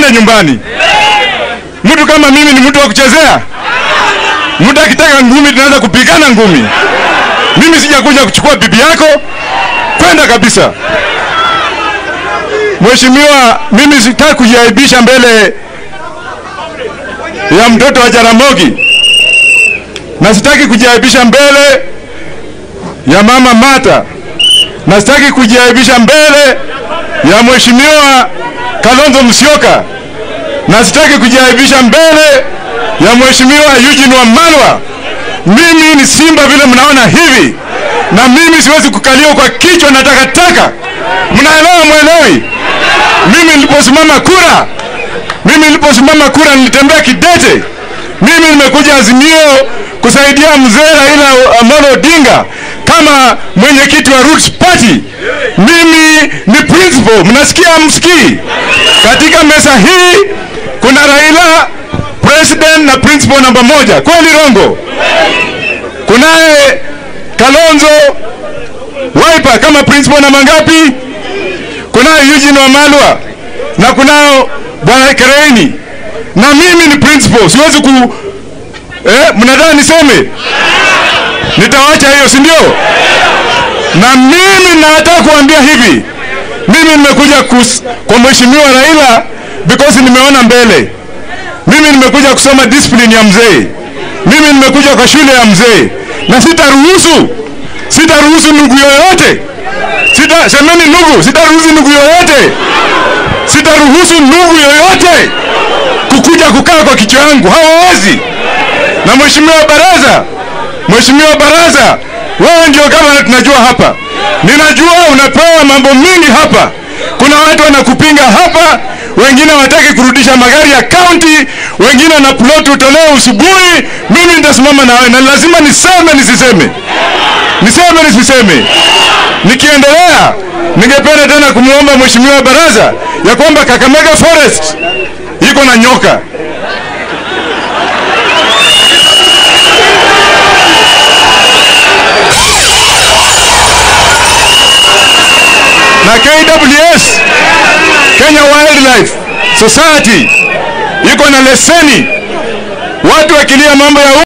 tuende nyumbani. Mtu kama mimi ni mtu wa kuchezea? Mtu akitaka ngumi tunaanza kupigana ngumi. Mimi sijakuja kuchukua bibi yako, kwenda kabisa. Mheshimiwa, mimi sitaki kujiaibisha mbele ya mtoto wa Jaramogi na sitaki kujiaibisha mbele ya mama Mata na sitaki kujiaibisha mbele ya mheshimiwa Kalonzo Musyoka na sitaki kujiaibisha mbele ya mheshimiwa Eugene Wamalwa. Mimi ni simba vile mnaona hivi, na mimi siwezi kukaliwa kwa kichwa na takataka. Mnaelewa mwelewi? Mimi niliposimama kura, mimi niliposimama kura nilitembea kidete. Mimi nimekuja Azimio kusaidia mzee Raila Amolo Odinga kama mwenyekiti wa Roots Party. Mimi ni principal, mnasikia msikii? Katika meza hii kuna Raila president na principal namba moja, kweli rongo? Kunaye Kalonzo Wiper kama principal namba ngapi? Kunaye Eugene Wamalwa na kunao bwana Kereini na mimi ni principal, siwezi ku eh, mnadhani niseme? Nitawacha hiyo, si ndio? Na mimi nataka kuambia hivi, mimi nimekuja kus, kwa mheshimiwa Raila because nimeona mbele. Mimi nimekuja kusoma discipline ya mzee, mimi nimekuja kwa shule ya mzee, na sitaruhusu sitaruhusu ndugu yoyote sita, semeni ndugu, sitaruhusu ndugu yoyote, sitaruhusu ndugu yoyote kukuja kukaa kwa kichwa yangu, hawawezi. Na mheshimiwa baraza, mheshimiwa baraza, wewe ndio kama tunajua hapa, ninajua unapewa mambo mingi hapa. Kuna watu wanakupinga hapa, wengine hawataki kurudisha magari ya kaunti, wengine wana plot utolewe usubuhi. Mimi nitasimama na wewe na lazima niseme nisiseme, niseme nisiseme. Nikiendelea, ningependa tena kumwomba mheshimiwa baraza ya kwamba Kakamega Forest iko na nyoka na KWS Kenya Wildlife Society iko na leseni. Watu wakilia mambo ya